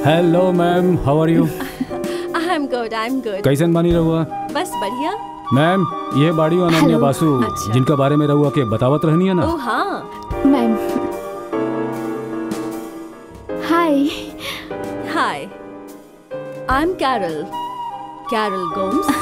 Hello ma'am how are you I am good I am good कैसन बानी रहुआ बस बढ़िया मैम ये बाड़ी अनन्या Hello. बासु अच्छा। जिनका बारे में रहुआ के बतावत रहनी है ना ओ हाँ ma'am hi hi I am Carol Carol Gomes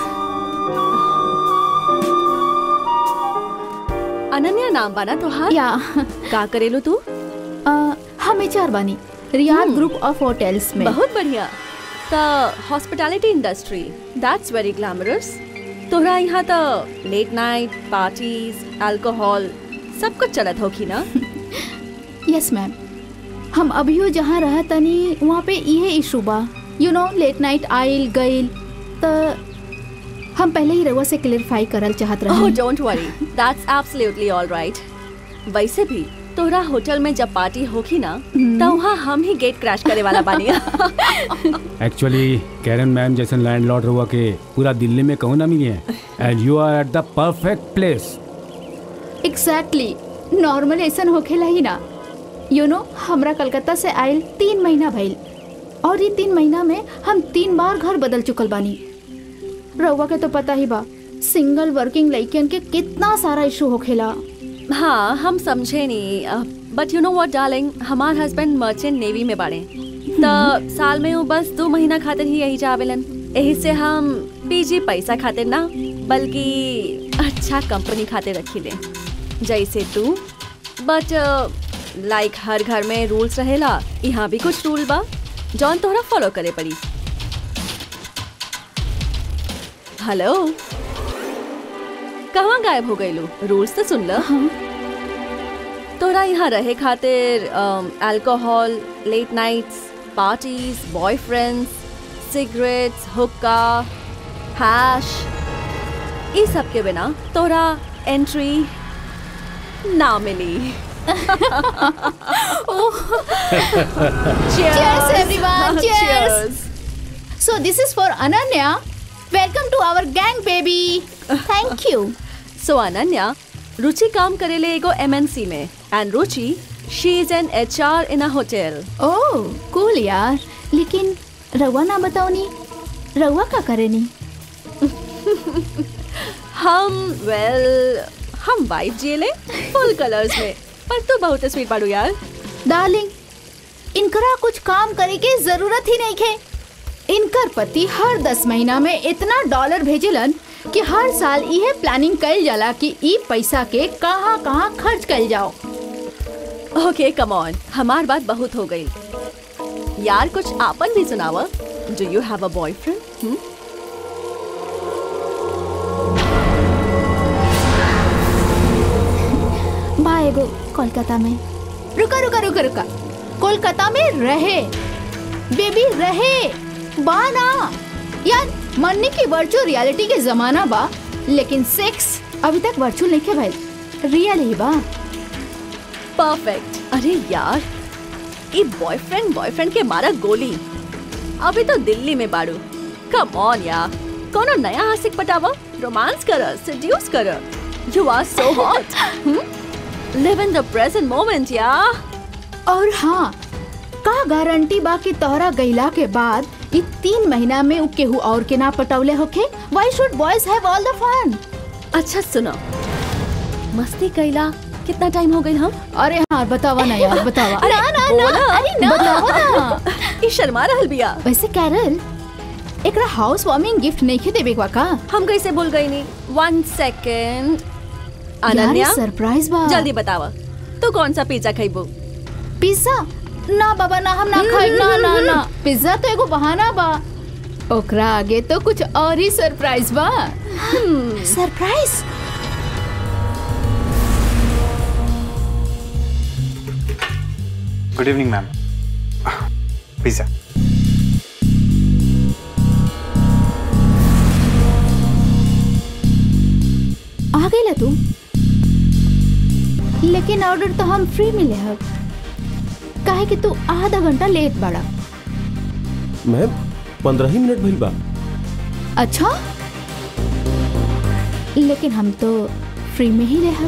Ananya नाम बाना तोहार या का करेलो तू अ, हम एचआर बानी रियाद ग्रुप ऑफ होटल्स में बहुत बढ़िया त hospitality industry that's very glamorous तोहरा यहाँ त लेट नाइट पार्टीज अल्कोहल सब कुछ चलत होखी ना यस मैम हम अभियो जहाँ रह तनी वहाँ पे इहे इशू बा यू नो लेट नाइट आइल गइल त हम पहले ही रउआ से क्लियरफाई करल चाहत ओह रहे don't worry that's absolutely alright वैसे भी तोहरा होटल में जब पार्टी होगी ना त वहाँ हम ही गेट क्रैश करे वाला बानी एक्चुअली कैरन मैम जैसन लैंडलॉर्ड रहुआ के पूरा दिल्ली में कहूँ ना मिली है and you are at the perfect place exactly normal ऐसन होखेला ही ना यू नो हमरा कलकत्ता से आइल तीन महीना भइल और ये तीन महीना में हम तीन बार घर बदल चुकल बानी रउआ के तो पता ही बा सिंगल वर्किंग लड़कियन के कितना सारा इशू होखेला हाँ हम समझे नहीं but you know what darling हमार हस्बैंड मर्चेंट नेवी में बाड़े त साल में वो बस दो महीना खातिर ही यही जावेलन यही से हम पीजी पैसा खातिर ना बल्कि अच्छा कंपनी खातिर रखी ले जैसे तू बट लाइक हर घर में रूल्स रहेला यहाँ भी कुछ रूल बा जौन तोहरा फॉलो करे पड़ी हेलो कहाँ गायब हो गई रूल्स तो सुन ल तोरा यहाँ रहे खातिर alcohol late nights parties boyfriends cigarettes हुक्का हैश ई सब के बिना तोरा एंट्री ना मिली Cheers, everyone, cheers. So this is for Ananya. Welcome to our gang, baby. Thank you. सो अनन्या रुचि काम करेले एगो एमएनसी में and Ruchi she is an HR in a hotel oh cool यार लेकिन रउआ ना बताओ नी रउआ का करे नी हम वेल हम वाइफ जिएले फुल कलर्स में पर तू बहुत स्वीट बाड़ू यार डार्लिंग इनकरा कुछ काम करे के जरूरत ही नहीं खे इनकर पति हर दस महीना में इतना डॉलर भेजेलन कि हर साल इहे प्लानिंग कइल जाला कि ई पैसा के कहाँ कहाँ खर्च कइल जाओ ओके कम ऑन हमार बात बहुत हो गई यार कुछ आपन भी सुनावा do you have a boyfriend बा एगो कोलकाता में रुका रुका रुका रुका कोलकाता में रहे बेबी रहे बा ना यार मन्नी की वर्चुअल रियलिटी के जमाना बा लेकिन सेक्स अभी तक वर्चुअल नहीं के भाई रियल ही बा परफेक्ट अरे यार ये बॉयफ्रेंड बॉयफ्रेंड के मारा गोली अभी तो दिल्ली में बाड़ू कम ऑन यार कोनो नया आशिक पटावा रोमांस कर सेड्यूस कर you are so hot live in the present moment यार और हाँ का गारंटी बा कि तोहरा गईला के बाद ई तीन महीना में उ केहू और के ना पटौले होखे why should boys have all the fun अच्छा सुनो मस्ती कैला कितना टाइम हो गई हम अरे हाँ बतावा ना यार बतावा अरे, ना ना बोला। ना अरे ना बतावा ना ये शर्मा रहल बिया वैसे कैरल एकरा हाउस वार्मिंग गिफ्ट नहीं खे देबे का का हम कैसे भूल गई नहीं वन सेकेंड यार अनन्या सरप्राइज बा जल्दी बतावा तू कौन सा पिज्जा खाइबू पिज्जा ना बाबा ना हम ना खाई ना ना ना पिज्जा तो एगो बहाना बा ओकरा आगे तो कुछ और ही सरप्राइज बा surprise good evening ma'am pizza आ गई तू लेकिन ऑर्डर तो हम फ्री मिले हब काहे कि तू आधा घंटा लेट बाड़ा मैम पंद्रह ही मिनट भइल बा अच्छा लेकिन हम तो फ्री में ही रह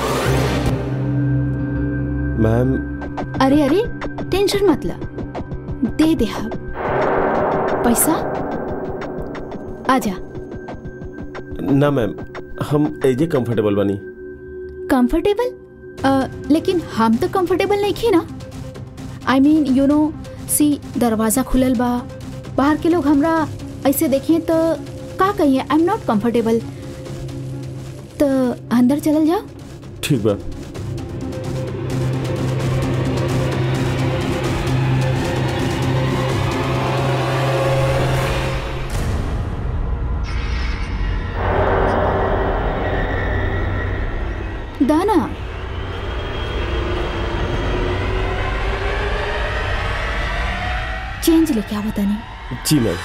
मैम अरे अरे टेंशन मत ला दे दे हम पैसा आजा ना मैम हम एजे कंफर्टेबल बनी कंफर्टेबल लेकिन हम तो कंफर्टेबल नहीं थी ना आई मीन यू नो सी दरवाज़ा खुलल बा बाहर के लोग हमरा ऐसे देखिए तो का कहिए आई एम नॉट कंफर्टेबल तो अंदर चलल जाओ ठीक बा दाना चेंज लेके आओ तनी जी ma'am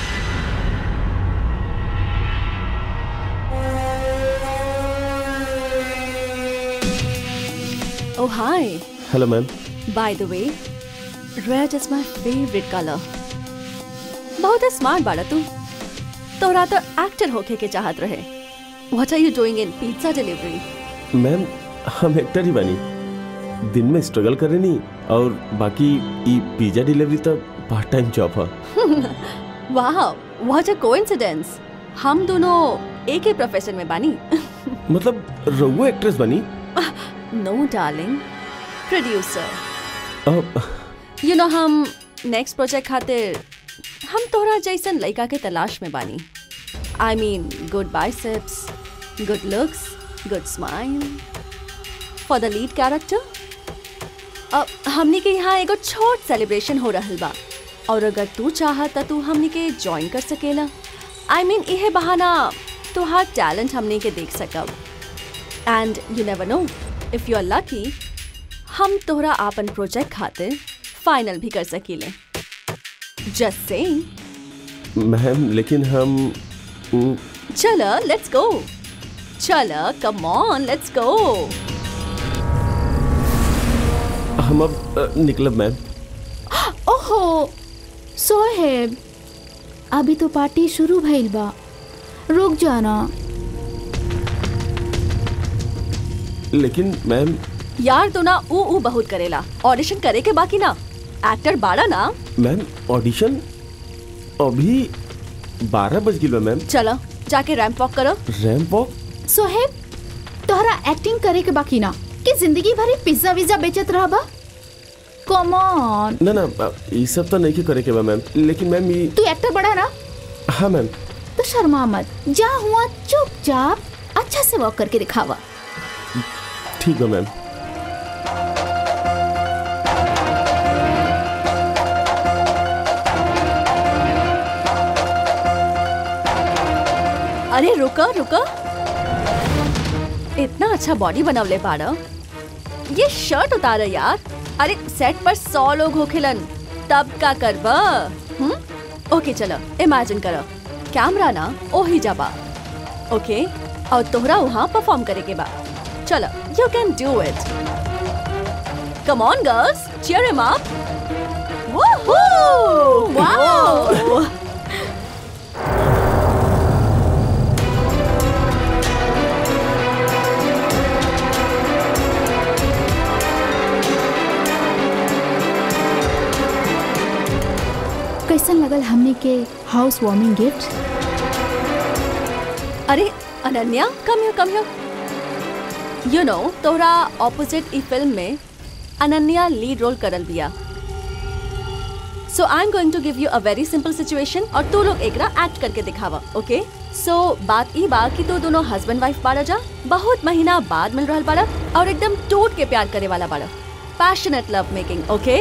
Oh, hi. Hello ma'am By the way, red is my favorite color. बहुत ही स्मार्ट बाड़ा तू तोरा तो एक्टर होके के चाहत रहे What are you doing in pizza delivery? Ma'am हम एक्टर ही बनी दिन में स्ट्रगल करे नहीं और बाकी ई पिज्जा डिलीवरी तो पार्ट टाइम जॉब है Wow, what a coincidence. हम दोनों एक ही प्रोफेशन में बानी मतलब रघु एक्ट्रेस बनी नो डार्लिंग प्रोड्यूसर अब यू नो हम नेक्स्ट प्रोजेक्ट खातिर हम तोहरा जैसन लड़का के तलाश में बानी I mean good biceps good looks good smile for the lead character अब हमनी के यहाँ एगो छोट सेलिब्रेशन हो रहल बा और अगर तू चाह त तू हमनी के ज्वाइन कर सकेला आई मीन इहे बहाना तुहार टैलेंट हमनी के देख सकब and you never know if you are lucky हम तोहरा आपन प्रोजेक्ट खातिर फाइनल भी कर सकीले जस्ट से मैम लेकिन हम उ, चल लेट्स गो चल कम ऑन लेट्स गो हम अब अ, निकलब मैम ओहो सोहेब अभी तो पार्टी शुरू भइल बा रुक जाना लेकिन मैम यार तो ना ऊ ऊ बहुत करेला ऑडिशन करे के बाकी ना एक्टर बाड़ा ना मैम ऑडिशन अभी बारह बज गई बा मैम चल जाके रैंप वॉक करो रैम्प वॉक सोहेब तोहरा एक्टिंग करे के बाकी ना कि जिंदगी भरी पिज्जा विज्जा बेचत रहबा कम ऑन ना ना अ, ये सब तो नहीं के करे के बा मैम लेकिन मैम ये तू एक्टर बड़ा ना हाँ मैम तो शर्मा मत जा हुआ चुपचाप अच्छा से वॉक करके दिखावा ठीक बा मैम अरे रुको रुको इतना अच्छा बॉडी बनवले पाड़ा ये शर्ट उतार यार अरे सेट पर सौ लोग होखेलन तब का करबा हम्म ओके चलो इमेजिन करो कैमरा ना ओही जाबा ओके और तोहरा वहाँ परफॉर्म करे के बा चलो you can do it come on girls cheer him up Woohoo! Wow! कैसन लगल हमने के हाउस वार्मिंग गिफ्ट अरे Ananya come here come here you know तोहरा ऑपोजिट ई फिल्म में अनन्या लीड रोल करल बिया so I am going to give you a very simple situation और तू लोग एकरा एक्ट करके दिखावा ओके सो बात ई बा कि तू दोनों हस्बैंड वाइफ बाड़ा जा बहुत महीना बाद मिल रहल बाड़ा और एकदम टूट के प्यार करे वाला बाड़ा पैशनेट लव मेकिंग ओके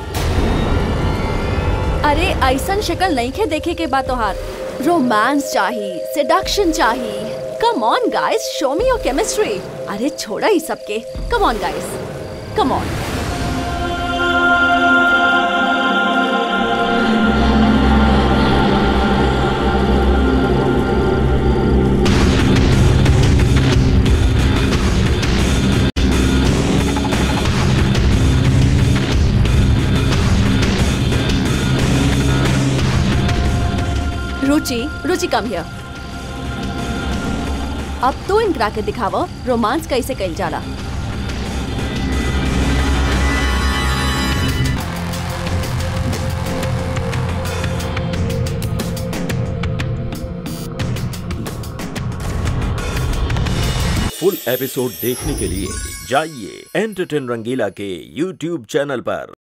अरे ऐसन शक्ल नहीं खे देखे के बात तोहार रोमांस चाहिए सेडक्शन चाहिए come on guys show me your chemistry अरे छोड़ा ही सबके come on guys come on Ruchi Ruchi come here अब तो इनकरा के दिखावा रोमांस कैसे कइल जाला फुल एपिसोड देखने के लिए जाइए एंटरटेन रंगीला के यूट्यूब चैनल पर